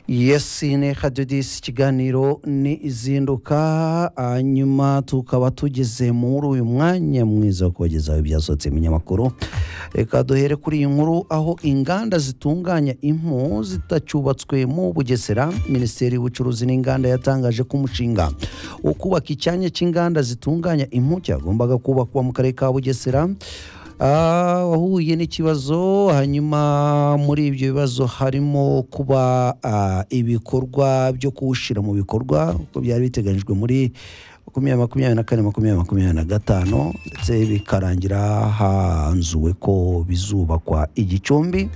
yesi nteka jodisi ikiganiro ni izinduka hanyuma tukaba tugeze muri uyu mwanya mwiza wo kubagezaho ibyasohotse mu binyamakuru reka duhere kuri iyi nkuru aho inganda zitunganya impu zitacyubatswe mu bugesera minisiteri y'ubucuruzi n'inganda yatangaje ko umushinga wo kubaka icyanya cy'inganda zitunganya impu cyagombaga kubakwa mu karere ka bugesera Ah, wahuye n'ikibazo hanyuma muri ibyo bibazo harimo kuba ah, ibikorwa byo kuwushyira mu bikorwa uko byari biteganyijwe muri makumyabiri makumyabiri na kane makumyabiri makumyabiri na gatanu ndetse bikarangira hanzuwe ko bizubakwa igicumbi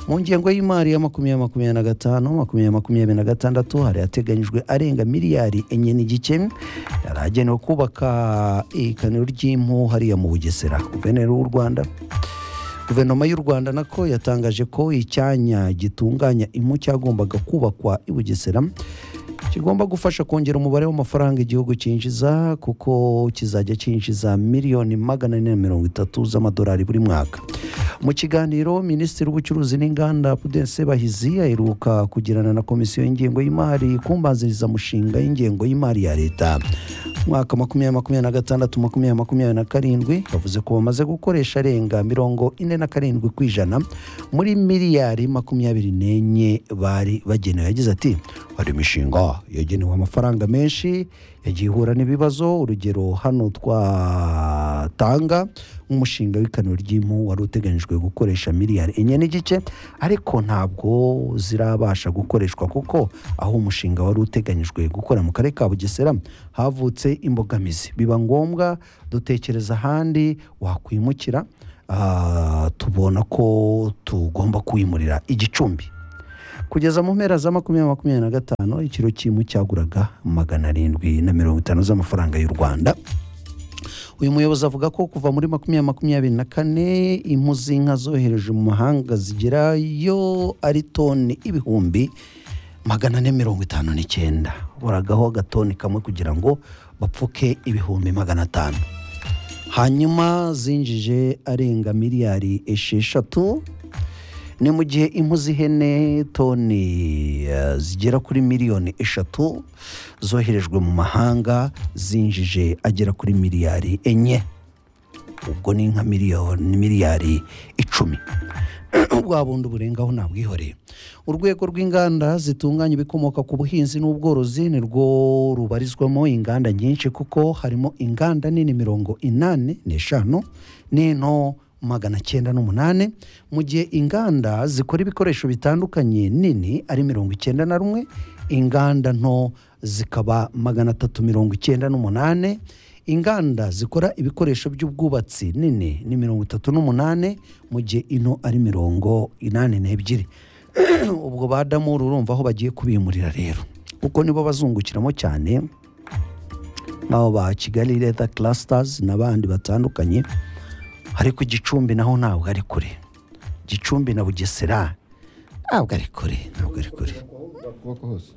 mu ngengo y'imari ya makumyabiri makumyabiri na gatanu makumyabiri makumyabiri na gatandatu hari hateganyijwe arenga miliyari enye n'igice yari agenewe kubaka ikaniro ry'impu hariya mu bugesera guverineri w'u rwanda guverinoma y'u rwanda nako yatangaje ko icyanya gitunganya impu cyagombaga kubakwa i bugesera kigomba gufasha kongera umubare w'amafaranga igihugu cyinjiza kuko kizajya cyinjiza miliyoni magana ane na mirongo itatu z'amadolari buri mwaka mu kiganiro minisitiri w'ubucuruzi n'inganda pudence bahizi aheruka kugirana na komisiyo y'ingengo y'imari kumbanziriza mushinga y'ingengo y'imari ya leta mwaka makumyabiri makumyabiri na gatandatu makumyabiri makumyabiri na karindwi bavuze ko bamaze gukoresha arenga mirongo ine na karindwi ku ijana muri miliyari makumyabiri n'enye bari bagenewe yagize ati hari imishinga yagenewe amafaranga menshi yagiye ihura n'ibibazo urugero hano twatanga nk'umushinga w'ikaniro ry'impu wari uteganyijwe gukoresha miliyari enye n'igice ariko ntabwo zirabasha gukoreshwa kuko aho umushinga wari uteganyijwe gukora mu karere ka bugesera havutse imbogamizi biba ngombwa dutekereza ahandi wakwimukira ah, tubona ko tugomba kwimurira igicumbi kugeza mu mpera za makumyabiri makumyabiri na gatanu ikiro cy'impu cyaguraga magana arindwi na mirongo itanu z'amafaranga y'u rwanda uyu muyobozi avuga ko kuva muri makumyabiri makumyabiri na kane impu z'inka zohereje mu mahanga zigerayo ari toni ibihumbi magana ane mirongo itanu n'icyenda buragaho agatoni kamwe kugira ngo bapfuke ibihumbi magana atanu hanyuma zinjije arenga miliyari esheshatu ni mu gihe impu z'ihene toni eh, zigera kuri miliyoni eshatu zoherejwe mu mahanga zinjije agera kuri miliyari enye ubwo ni nka miliyoni miliyari icumi bwa bundi burengaho ntabwihoreye urwego rw'inganda zitunganya ibikomoka ku buhinzi n'ubworozi ni rwo rubarizwamo inganda nyinshi kuko harimo inganda nini mirongo inani n'eshanu n'into magana cyenda n'umunani mu gihe inganda zikora ibikoresho bitandukanye nini ari mirongo icyenda na rumwe inganda nto zikaba magana atatu mirongo icyenda n'umunani inganda zikora ibikoresho by'ubwubatsi nini ni mirongo itatu n'umunani mu gihe ino ari mirongo inani n'ebyiri ubwo badamu urumva aho bagiye kubimurira rero kuko nibo bazungukiramo cyane nk'abo ba kigali leta Clusters n'abandi batandukanye ariko igicumbi naho ntabwo ari kure gicumbi na bugesera ntabwo ari kure ntabwo ari kure ukuboko hose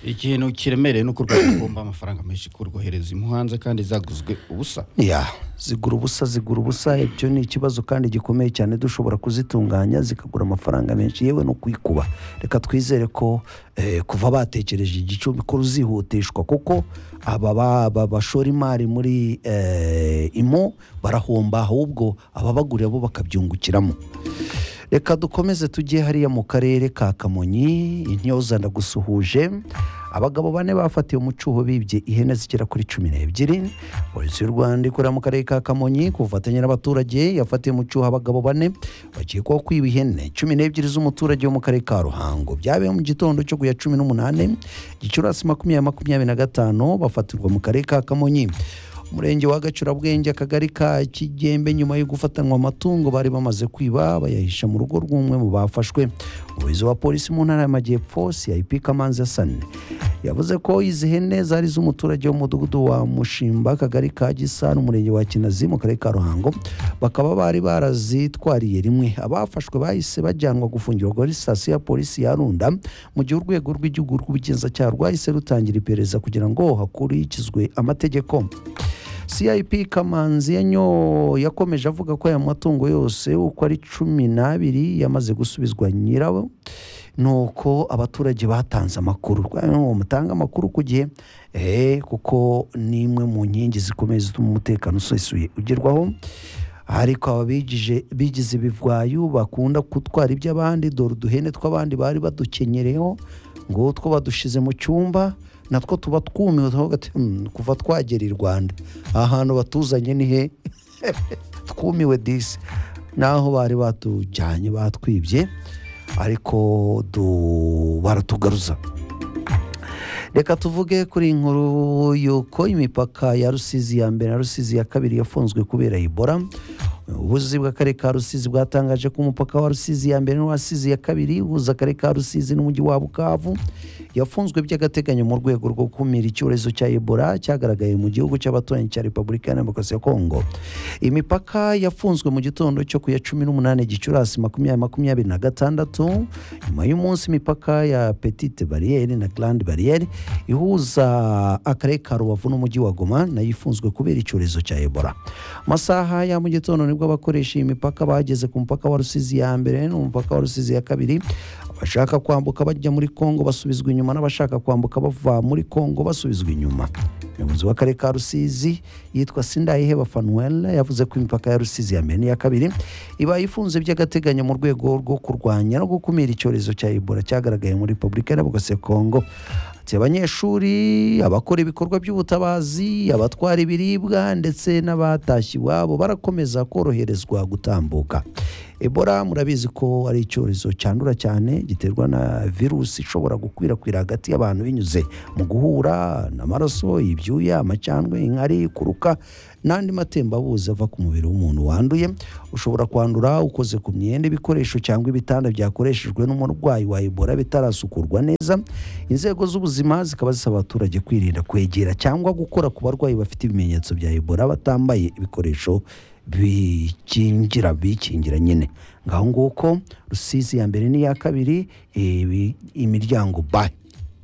ikintu kiremereye ni uko u rwanda rugomba amafaranga menshi kurwohereza impu hanze kandi zaguzwe ubusa ya zigura ubusa zigura ubusa ibyo ni ikibazo kandi gikomeye cyane dushobora kuzitunganya zikagura amafaranga menshi yewe no kwikuba reka twizere ko eh, kuva batekereje igicumbi ko ruzihutishwa kuko aba ba- ba- bashora imari muri eh, imu barahomba ahubwo ababagurira bo bakabyungukiramo reka dukomeze tujye hariya mu karere ka kamonyi intyoza ndagusuhuje abagabo bane bafatiwe mu cyuho bibye ihene zigera kuri cumi n'ebyiri polisi y'u rwanda ikorera mu karere ka kamonyi ku bufatanye n'abaturage yafatiwe mu cyuho abagabo bane bakekwaho kwiba ihene cumi n'ebyiri z'umuturage wo mu karere ka ruhango byabaye mu gitondo cyo ku ya cumi n'umunani gicurasi makumyabiri makumyabiri na gatanu bafatirwa mu karere ka kamonyi umurenge wa gacurabwenge akagari ka kigembe nyuma yo gufatanwa amatungo bari bamaze kwiba bayahisha mu rugo rw'umwe mu bafashwe umuyobozi wa polisi mu ntara y'amajyepfo cip kamanzi hasani yavuze ko izi hene zari iz'umuturage w'umudugudu wa mushimba akagari ka gisa n'umurenge wa kinazi mu karere ka ruhango bakaba bari barazitwariye rimwe abafashwe bahise bajyanwa gufungirwa kuri sitasiyo ya polisi ya runda mu gihe urwego rw'igihugu rw'ubugenzacyaha rwahise rutangira iperereza kugira ngo hakurikizwe amategeko cip kamanzi yanyo yakomeje avuga ko aya matungo yose uko ari cumi n'abiri yamaze gusubizwa nyirawo nuko abaturage batanze amakuru uwo mutanga amakuru ku gihe eh, kuko ni imwe mu nkingi zikomeye zituma umutekano usesuye ugerwaho ariko aba bigije bigize ibivwayu bakunda gutwara iby'abandi dore uduhene tw'abandi bari badukenyereho ngo two badushize mu cyumba natwo tuba twumiwe tukavuga tuti, "Hmm, kuva twagera i rwanda aha hantu batuzanye ni he twumiwe disi naho bari batujyanye batwibye ariko du- baratugaruza reka tuvuge kuri iyi nkuru y'uko imipaka ya rusizi ya mbere na rusizi ya kabiri yafunzwe kubera ibora ubuzi bw'akarere ka rusizi bwatangaje ko umupaka wa rusizi ya mbere n'uwa rusizi ya kabiri uhuza akarere ka rusizi n'umujyi wa bukavu yafunzwe by'agateganyo mu rwego rwo gukumira icyorezo cya ebola cyagaragaye mu gihugu cy'abaturanyi cya repubulika ya demokarasi ya kongo imipaka yafunzwe mu gitondo cyo ku ya cumi n'umunani gicurasi makumyabiri makumyabiri na gatandatu nyuma y'umunsi imipaka ya petite bariyeri na grande bariyeri ihuza akarere ka rubavu n'umujyi wa goma nayo ifunzwe kubera icyorezo cya ebola amasaha ya mu gitondo nibwo abakoresha iyi mipaka bageze ku mupaka wa rusizi ya mbere n'umupaka wa rusizi ya kabiri abashaka kwambuka bajya muri kongo basubizwa inyuma n'abashaka kwambuka bava muri kongo basubizwa inyuma umuyobozi w'akarere ka rusizi yitwa sindayiheba fanuel yavuze ko imipaka ya rusizi ya mbere n'iya kabiri iba ifunze by'agateganyo mu rwego rwo kurwanya no gukumira icyorezo cya ebola cyagaragaye muri repubulika ya demokarasi ya kongo ati abanyeshuri abakora ibikorwa by'ubutabazi abatwara ibiribwa ndetse n'abatashye iwabo barakomeza koroherezwa gutambuka ebola murabizi ko ari icyorezo cyandura cyane giterwa na virusi ishobora gukwirakwira hagati y'abantu binyuze mu guhura n'amaraso ibyuya amacandwe inkari kuruka n'andi matembabuzi ava ku mubiri w'umuntu wanduye ushobora kwandura ukoze ku myenda ibikoresho cyangwa ibitanda byakoreshejwe n'umurwayi wa ebola bitarasukurwa neza inzego z'ubuzima zikaba zisaba abaturage kwirinda kwegera cyangwa gukora ku barwayi bafite ibimenyetso bya ebola batambaye ibikoresho bikingira bikingira nyine ngaho nguko rusizi ya mbere n'iya kabiri ibi- imiryango bayi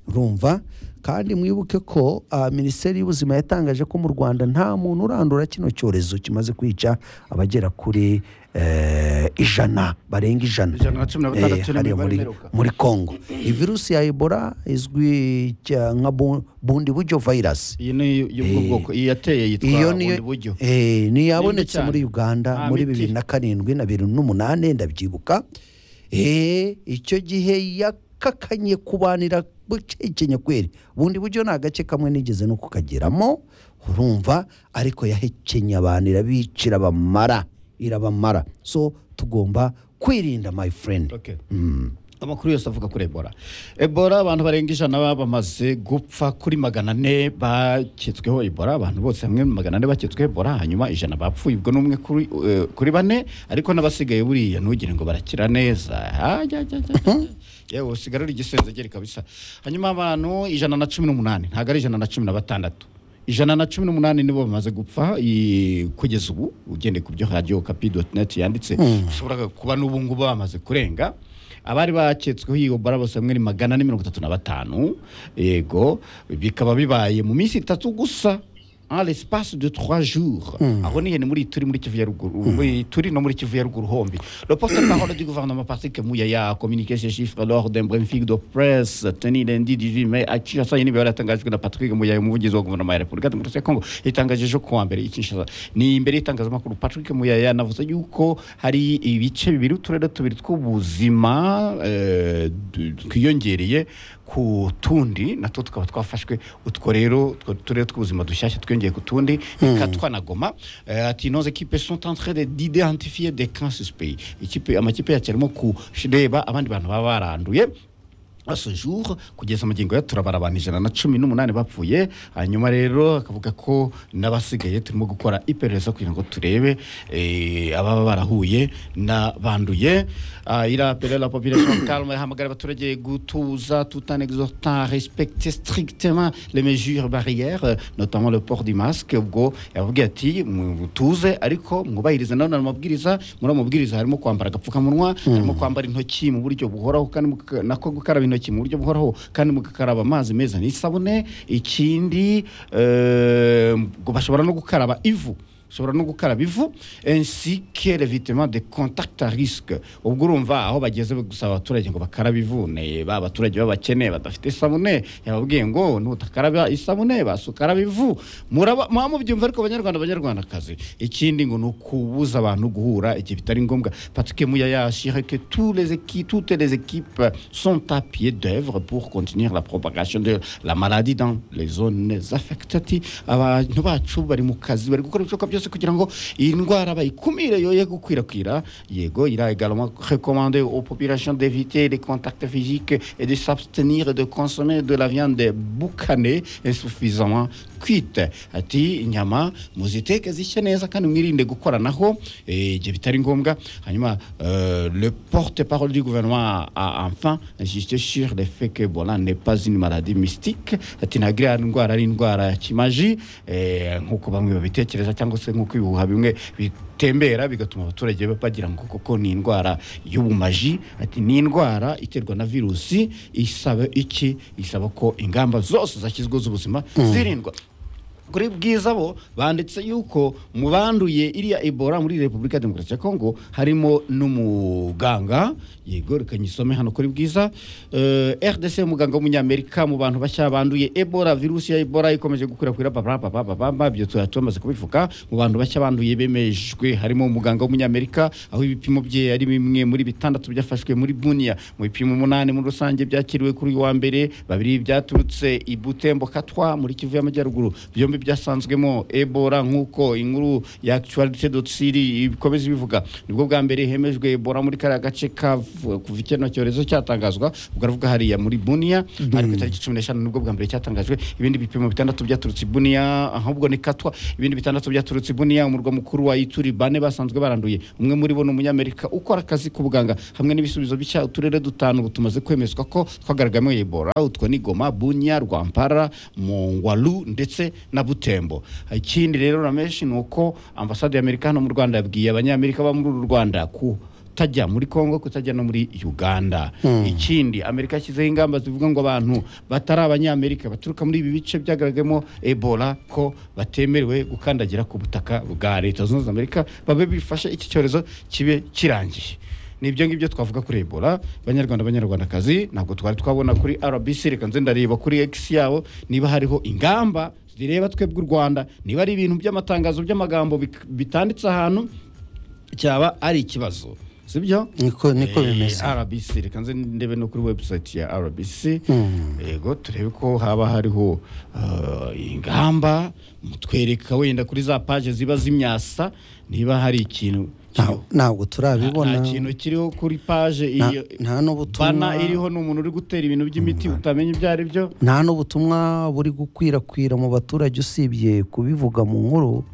urumva kandi mwibuke ko ah, minisiteri y'ubuzima yatangaje ko mu rwanda nta muntu urandura kino cyorezo kimaze kwica abagera kuri eh, ijana barenga ijana Ijana na cumi na batandatu Eh, hariya nibo muri, baremeruka. muri congo iyi virusi ya ebola izwi cya- nka bu- bundi buryo virus iyi ni y'ubwoko iyi yateye yitwa iyo bundi niyo buryo eh, niyo yabonetse cyane. muri uganda Nta muri miti. bibiri na karindwi na bibiri n'umunani ndabyibuka eh, icyo gihe yakakanye kubanira bucecenya kweri bundi buryo ni agace kamwe nigeze no kukageramo urumva ariko yahekenye abantu irabicira abamara irabamara so tugomba kwirinda my friend Okay. amakuru yose avuga kuri ebola ebola abantu barenga ijana baba bamaze gupfa kuri magana ane baketsweho ebola abantu bose hamwe magana ane baketsweho ebola hanyuma ijana bapfuye ubwo n'umwe kuri, eh, kuri bane ariko n'abasigaye buriya ntugire ngo barakira neza yewe usigarura igisenzegeri kabisa hanyuma abantu ijana na cumi n'umunani ntabwo ari ijana na cumi na batandatu ijana na cumi n'umunani nibo bamaze gupfa i- kugeza ubu ugendeye ku byo radio okapi neti yanditse ushobora kuba n'ubu ngubu bamaze kurenga abari baketsweho iyo bara bose hamwe ni magana ane mirongo itatu na batanu yego bikaba bibaye mu minsi itatu gusa en l'espace de trois jours aho ni hene muri turi muri kivu ya ruguru muri turi no muri kivu ya ruguru hombi le porte parole du gouvernement Patrick Muyaya a communiqué ces chiffres lors d'un briefing de presse tenu lundi 18 mai à Kinshasa iyi mibare yatangajwe na Patrick Muyaya umuvugizi wa guverinoma ya Repubulika Demokarasi ya Kongo yatangaje ejo kuwa mbere i Kinshasa ni imbere y'itangazamakuru Patrick Muyaya anavuze yuko hari ibice bibiri uturere tubiri tw'ubuzima eh, d- twiyongereye ku tundi natwo tukaba twafashwe utwo rero utwo turere tw'ubuzima dushyashya twiyongeye ku tundi ikatwa na goma Eh, ati nos equipes sont en train de- d'identifier des cas suspects Ikipe- amakipe yacu arimo kureba abandi bantu baba baranduye À ce jour kugeza magingo ya turabara abantu ijana na cumi n'umunani bapfuye hanyuma rero akavuga ko n'abasigaye turimo gukora iperereza kugira ngo turebe eh, ababa barahuye n'abanduye Ah, il a appelé la population calme ihamagara abaturage gutuza tout en exhortant à respecter strictement les mesures barrières euh, notamment le port du masque ubwo yababwiye ati mutuze ariko mwubahirize nanone amabwiriza muri ayo mabwiriza harimo kwambara agapfukamunwa harimo kwambara intoki mu buryo buhoraho kandi muka- nako gukaraba intoki mu buryo buhoraho kandi mugakaraba amazi meza n'isabune ikindi eh, ngo bashobora no gukaraba ivu ushobora no gukaraba ivu ainsi que l'évitement de contact à risque ubwo urumva aho bageze gusaba abaturage ngo bakarabe ivu ne ba baturage b'abakene badafite isabune yababwiye ngo nutakaraba isabune basukaraba ivu muraba muba mubyumva ariko abanyarwanda abanyarwandakazi ikindi ngo ni ukubuza abantu guhura igihe bitari ngombwa patike muya yashire que tous les équipes toutes les équipes sont à pied d'œuvre pour continuer la propagation de la maladie dans les zones affectées abantu bacu bari mu kazi bari gukora ibishoboka byose kugira ngo iyi ndwara bayikumire yoye gukwirakwira yego il a également recommandé aux populations d'éviter les contacts physiques et de s'abstenir de consommer de la viande boucanée insuffisamment kwite ati inyama muziteke zishye neza kandi mwirinde gukoranaho eh, igihe bitari ngombwa hanyuma euh, le porte-parole du gouvernement a enfin insisté sur le fait que Ebola n'est pas une maladie mystique ati ntabwo iriya ndwara ari indwara ya kimaji eh, nk'uko bamwe babitekereza cyangwa se nk'uko ibihuha bimwe bitembera bigatuma abaturage bagira ngo koko ni indwara y'ubumaji ati ni indwara iterwa na virusi isaba iki isaba ko ingamba zose zashyizweho z'ubuzima zirindwa kuri bwiza bo banditse yuko mu banduye iriya ebola muri repubulika ya demokarasi ya kongo harimo n'umuganga yego reka nyisome hano kuri bwiza Eh, rdc umuganga w'umunyamerika mu bantu bashya banduye ebola virusi ya ebola ikomeje gukwirakwira babababababa ibyo tuba tumaze kubivuga mu bantu bashya banduye bemejwe harimo umuganga w'umunyamerika aho ibipimo bye ari bimwe muri bitandatu byafashwe muri bunia mu bipimo umunani muri rusange byakiriwe kuri uyu wa mbere babiri byaturutse i butembo katwa muri kivu y'amajyaruguru byombi byasanzwemo ebola nk'uko inkuru ya actualité dotsiri ibikomeza ibivuga nibwo bwa mbere hemejwe ebola muri kariya gace ka kuva ikino cyorezo cyatangazwa ubwo aravuga hariya muri bunia ariko itariki cumi n'eshanu nibwo bwa mbere cyatangajwe ibindi bipimo bitandatu byaturitse i bunia ahubwo ni katwa ibindi bitandatu byaturitse i bunia umurwa mukuru wa ituri bane basanzwe baranduye umwe muri bo ni umunyamerika ukora akazi k'ubuganga hamwe n'ibisubizo bishya uturere dutanu ubu tumaze kwemezwa ko twagaragamo ebola utwo ni goma bunia rwampara mongwalu ndetse na butembo ikindi rero ramenshi ni uko ambasade y'amerika hano mu rwanda yabwiye abanyamerika baba muri uru rwanda ku kutajya muri Kongo kutajya no muri Uganda ikindi Amerika yashyizeho ingamba zivuga ngo abantu batari abanyamerika baturuka muri ibi bice byagaragayemo Ebola ko batemerewe gukandagira ku butaka bwa Leta Zunze Ubumwe za Amerika babe bifashe iki cyorezo kibe kirangiye nibyo ngibyo twavuga kuri Ebola banyarwanda banyarwandakazi ntabwo twari twabona kuri RBC reka nze ndareba kuri X yabo niba hariho ingamba zireba twebwe u Rwanda niba ari ibintu by'amatangazo by'amagambo bik- bitanditse ahantu cyaba ari ikibazo sibyo niko niko Eh, bimeze rbc reka nze ndebe no kuri website ya rbc yego turebe ko haba hariho uh, ingamba mutwereka wenda kuri za paje ziba zimyasa niba hari ikintu Nta- ntabwo turabibona nta kintu kiriho kuri paje Nta- iyo nta bana n'ubutumwa iriho ni umuntu uri gutera ibintu by'imiti utamenya ibyo ari byo nta n'ubutumwa buri gukwirakwira mu baturage usibye kubivuga mu nkuru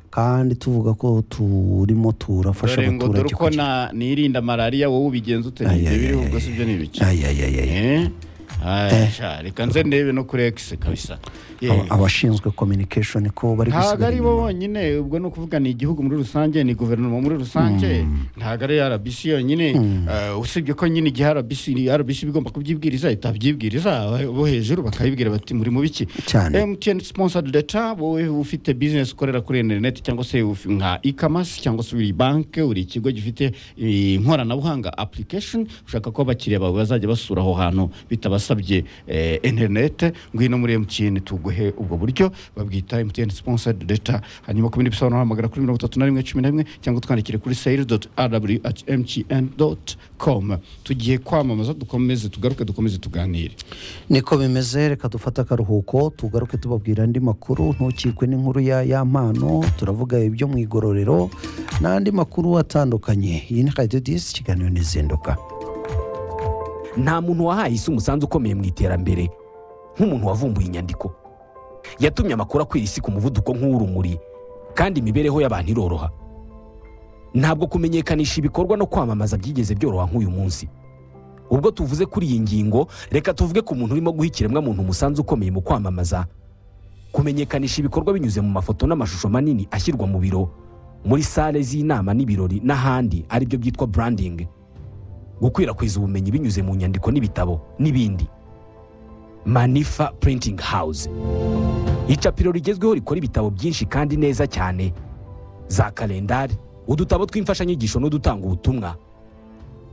kandi tuvuga ko turimo turafasha dore ngo dore abaturage uko na- nirinda malariya wowe ubigenza ute ni ibyo biriho ubwo si byo ni ibice Ay, ay, ay, ay. Eh? Ay, sha, reka nze ndebe no kuri x kabisa Aba- Yego. abashinzwe communication ko bari ntabwo gusigara ari bo bonyine ubwo ni ukuvuga ni igihugu muri rusange ni guverinoma muri rusange ntabwo ari rbc yonyine Eh, usibye ko nyine igihe rbc ni rbc bigomba kubyibwiriza itabyibwiriza bo hejuru bakabibwira bati muri mu biki Cyane. mtn sponsored data wowe ufite business ukorera kuri internet cyangwa se uf- nka e-commerce cyangwa se uri banki uri ikigo gifite eh, inkoranabuhanga application ushaka ko abakiriya bawe bazajya basura aho hantu bitabasabye eh, internet ngwino muri mtn tuguhe ubwo buryo babwita mtn sponsored data hanyuma ku bindi bisobanuro hamagara kuri mirongo itatu na rimwe cumi na rimwe cyangwa utwandikire kuri sales rw mtn com tugiye kwamamaza dukomeze tugaruke dukomeze tuganire niko bimeze reka dufate akaruhuko tugaruke tubabwira andi makuru ntukikwe n'inkuru ya ya mpano turavuga ibyo mu igororero n'andi makuru atandukanye iyi ni radiyo disi ikiganiro n'izinduka nta muntu wahaye isi umusanzu ukomeye mu iterambere nk'umuntu wavumbuye inyandiko yatumye amakuru akwira isi ku muvuduko nk'uw'urumuri kandi imibereho y'abantu iroroha ntabwo kumenyekanisha ibikorwa no kwamamaza byigeze byoroha nk'uyu munsi ubwo tuvuze kuri iyi ngingo reka tuvuge ku muntu urimo guha ikiremwamuntu umusanzu ukomeye mu kwamamaza kumenyekanisha ibikorwa binyuze mu mafoto n'amashusho manini ashyirwa mu biro muri sale z'inama n'ibirori n'ahandi aribyo byitwa branding gukwirakwiza ubumenyi binyuze mu nyandiko n'ibitabo n'ibindi manifa printing house icapiro rigezweho rikora ibitabo byinshi kandi neza cyane za kalendari udutabo tw'imfashanyigisho n'udutanga ubutumwa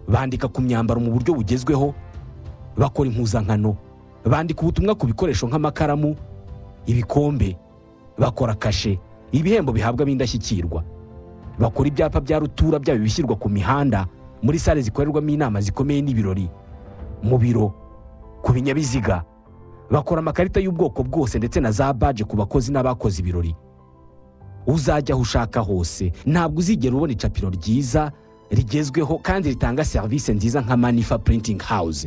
bandika ku myambaro mu buryo bugezweho bakora impuzankano bandika ubutumwa ku bikoresho nk'amakaramu ibikombe bakora kashe ibihembo bihabwa b'indashyikirwa bakora ibyapa bya rutura byaba ibishyirwa ku mihanda muri sale zikorerwamo inama zikomeye n'ibirori mu biro ku binyabiziga bakora amakarita y'ubwoko bwose ndetse na za baje ku bakozi n'abakoze ibirori uzajya aho ushaka hose ntabwo uzigera ubona icapiro ryiza rigezweho kandi ritanga serivisi nziza nka manifa printing house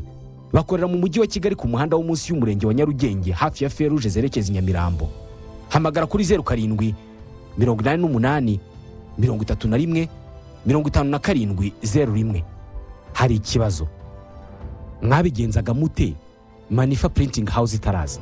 bakorera mu mujyi wa kigali ku muhanda wo munsi y'umurenge wa nyarugenge hafi ya feruje zerekeza i nyamirambo hamagara kuri zeru karindwi mirongo inani n'umunani mirongo itatu na rimwe mirongo itanu na karindwi zeru rimwe hari ikibazo mwabigenzaga mute manifa printing house itaraza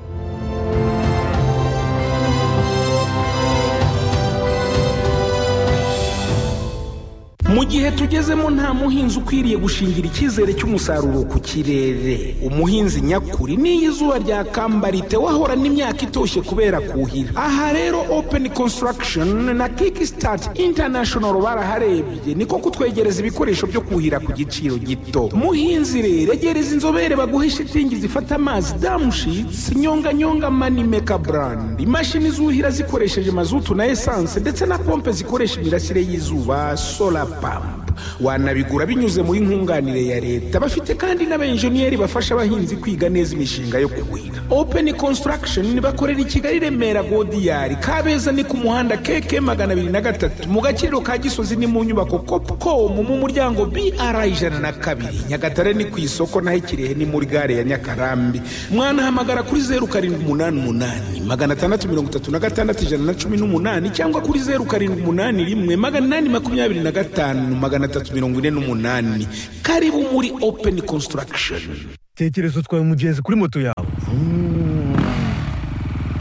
mu gihe tugezemo nta muhinzi ukwiriye gushingira icyizere cy'umusaruro ku kirere umuhinzi nyakuri n'iyo izuba ryakambara wahora n'imyaka itoshye kubera kuhira aha rero openi konsitaragishoni na kiki sitati intanashonoru baraharebye niko kutwegereza ibikoresho byo kuhira ku giciro gito muhinzi rero egereza inzobere baguhe shitingi zifata amazi damushitsi nyonganyonga mani meka burandi imashini zuhira zikoresheje mazutu na esanse ndetse na pompe zikoresha imirasire y'izuba sola pampu wanabigura binyuze muri nkunganire ya leta bafite kandi n'abenjeniyeri bafasha abahinzi kwiga neza imishinga yo kuhira openi konsitaragishoni bakorera i kigali remera godiyari kabeza ni ku muhanda keke magana abiri na gatatu mu gaciro ka gisozi ni mu nyubako kopukomu mu muryango br ijana na kabiri nyagatare ni ku isoko naho ikirehe ni muri gare ya nyakarambi mwanahamagara kuri zeru karindwi umunani umunani magana atandatu mirongo itatu na gatandatu ijana na cumi n'umunani cyangwa kuri zeru karindwi umunani rimwe magana inani makumyabiri na gatanu magana atatu mirongo ine n'umunani karibu muri openi konsitaragishoni tekereza utwaye umugenzi kuri moto yawe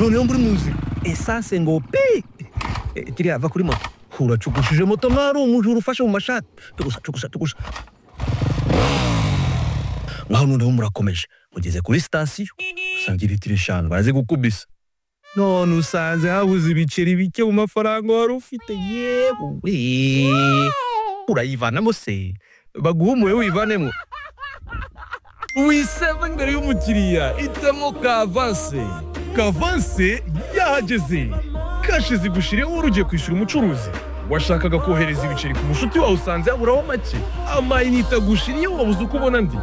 noneho muri mu nzira esanse ngo pi Eh, kiriya va kuri moto uracugushije moto nk'aho ari umujura ufashe mu mashati tugusa tugusa tugusa ngaho noneho murakomeje mugeze kuri sitasiyo usanga litiro eshanu barazigukubisa none usanze habuze ibiceri bike mu mafaranga wari ufite yewe urayivanamo se baguhumuye wivanemo wiseva imbere y'umukiriya itemo kavanse kavanse yahageze kashe zigushiriyeho wari ugiye kwishyura umucuruzi washakaga kohereza ibiceri ku mushuti wawe usanze yaburaho make amayinite agushiriyeho wabuze uko ubona andi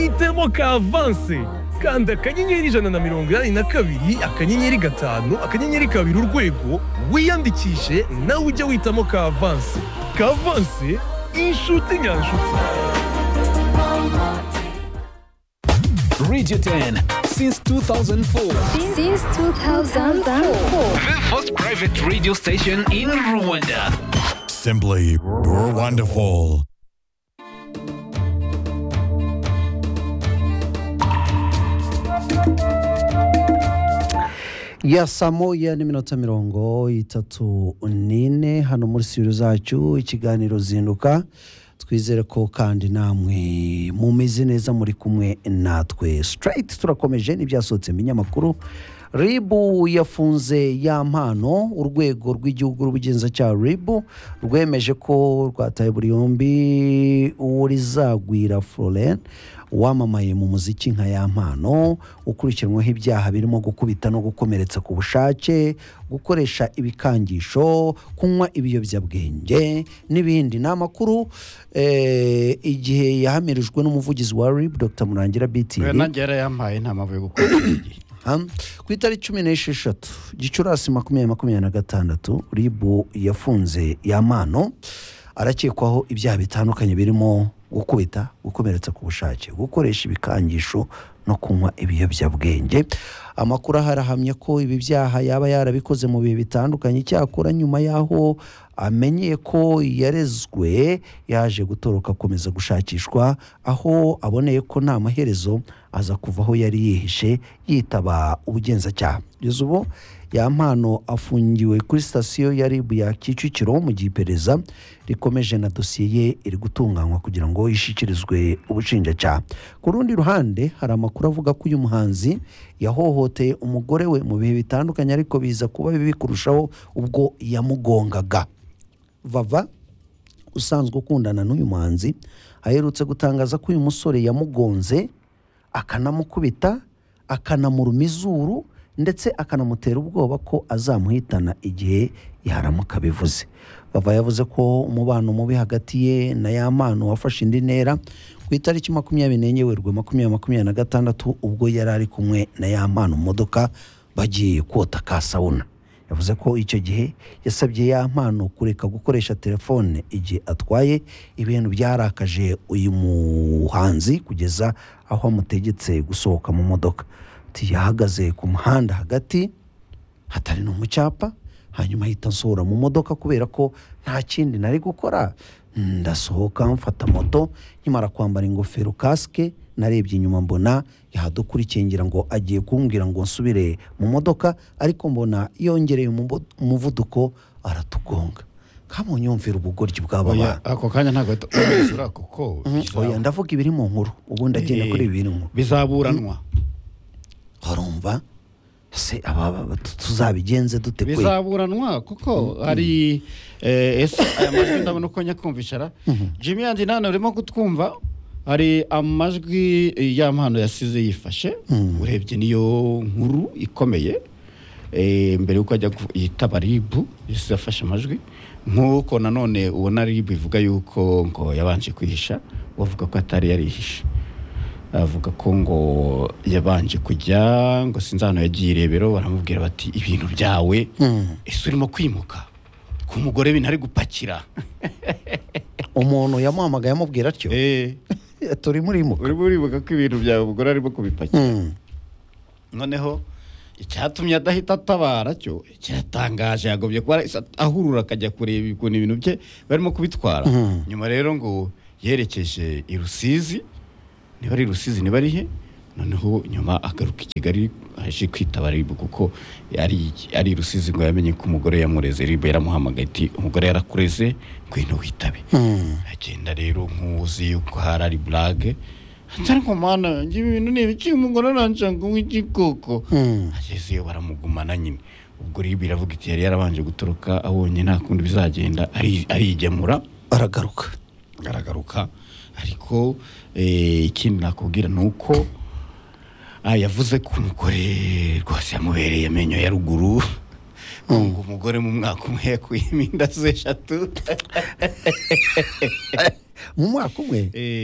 itemo kavanse kanda akanyenyeri ijana na mirongo inani na kabiri akanyenyeri gatanu akanyenyeri kabiri urwego wiyandikishe nawe ujye witamo kavanse kavanse inshuti nyanshuti Radio 10 since 2004. since 2004. The first private radio station in Rwanda. Simply wonderful. ya saa moya n'iminota mirongo itatu n'ine hano muri siro zacu ikiganiro zinduka twizere ko kandi namwe mumeze neza muri kumwe natwe sitirayiti turakomeje n'ibyasohotse mu binyamakuru ribu yafunze ya mpano urwego rw'igihugu rw'ubugenzacyaha ribu rwemeje ko rwataye buri yombi urizagwira florent wamamaye mu muziki nka ya mpano ukurikiranwaho ibyaha birimo gukubita no gukomeretsa ku bushake gukoresha ibikangisho kunywa ibiyobyabwenge n'ibindi ni amakuru eh, igihe yahamirijwe n'umuvugizi wa rib dr murangira biti we nanjye yarayampaye nta mpamvu yo gukora iki gihe. ku itariki cumi n'esheshatu gicurasi makumyabiri makumyabiri na gatandatu ribu yafunze ya mpano arakekwaho ibyaha bitandukanye birimo gukubita gukomeretsa ku bushake gukoresha ibikangisho no kunywa ibiyobyabwenge amakuru aha arahamya ko ibi byaha yaba yarabikoze mu bihe bitandukanye icyakora nyuma y'aho amenye ko yarezwe yaje gutoroka akomeza gushakishwa aho aboneye ko nta maherezo aza kuva aho yari yihishe yitaba ubugenzacyaha kugeza ubu ya mpano afungiwe kuri sitasiyo ya ribu ya kicukiro mu gihe iperereza rikomeje na dosiye ye iri gutunganywa kugira ngo ishyikirizwe ubushinjacyaha ku rundi ruhande hari amakuru avuga ko uyu muhanzi yahohoteye umugore we mu bihe bitandukanye ariko biza kuba bibi kurushaho ubwo yamugongaga vava usanzwe ukundana n'uyu muhanzi aherutse gutangaza ko uyu musore yamugonze akanamukubita akanamuruma izuru ndetse akanamutera ubwoba ko azamuhitana igihe yaramuka bivuze bava yavuze ko umubano mubi hagati ye na yamano wafashe indi ntera ku itariki makumyabiri n'enye werurwe makumyabiri makumyabiri na gatandatu ubwo yari ari kumwe na yamano mu modoka bagiye kota ka sawuna yavuze ko icyo gihe yasabye ya mpano kureka gukoresha telefone igihe atwaye ibintu byarakaje uyu muhanzi kugeza aho amutegetse gusohoka mu modoka ati yahagaze ku muhanda hagati hatari no mu cyapa hanyuma ahita nsohora mu modoka kubera ko nta kindi nari gukora ndasohoka mfata moto nkimara kwambara ingofero kasike narebye inyuma mbona yahadukurikiye ngira ngo agiye kumbwira ngo nsubire mu modoka ariko mbona yongereye umuvo- umuvuduko aratugonga nkabonye yumvira ubugoryi bw'aba Oya, bantu ako kanya ntabwo ahita umwisura kuko bizaba- oya ndavuga ibiri mu nkuru ubundi agenda kuri Eh, ibiri mu nkuru bizaburanwa barumva se aba ba- tu- tuzabigenze dute kwe bizaburanwa kuko hari eh, ese aya majwi ndabona uko nyakumvishara jimmy yandi nane urimo kutwumva hari amajwi eh, ya mpano yasize yifashe urebye niyo nkuru ikomeye eh, mbere y'uko ajya ku- yitaba ribu yasize afashe amajwi nk'uko nanone ubona ribu ivuga yuko ngo yabanje kwihisha bavuga ko atari yarihishe avuga ko ngo yabanje kujya ngo sinzi ahantu yagiye irebero baramubwira bati ibintu byawe ese urimo kwimuka ku mugore bintu ari gupakira umuntu yamuhamagaye amubwira atyo turimo urimo urimo uribuka ko ibintu byawe umugore arimo kubipakira noneho icyatumye adahita atabara cyo kiratangaje yagobye kuba isa- ahurura akajya kureba ukuntu ibintu bye barimo kubitwara nyuma rero ngo yerekeje i rusizi niba ari i rusizi niba ari he noneho nyuma agaruka i kigali aje kwitaba ribu kuko ari ari i rusizi ngo yamenye ko umugore yamureze ribu yaramuhamagaye ati umugore yarakureze ngwino witabe agenda rero nk'uzi yuko hari ari burage ariko mwana yanjye ibi bintu ni ibiki umugore aranshanga nk'igikoko ageze iyo baramugumana nyine ubwo ribu iravuga iti yari yarabanje gutoroka abonye nta kundi bizagenda ari- arigemura aragaruka aragaruka ariko eh, ikindi nakubwira ni uko ah, yavuze ko umugore rwose yamubereye amenyo ya ruguru ko ngo umugore mu mwaka umwe yakuyemo inda ze eshatu mu mwaka umwe Eh,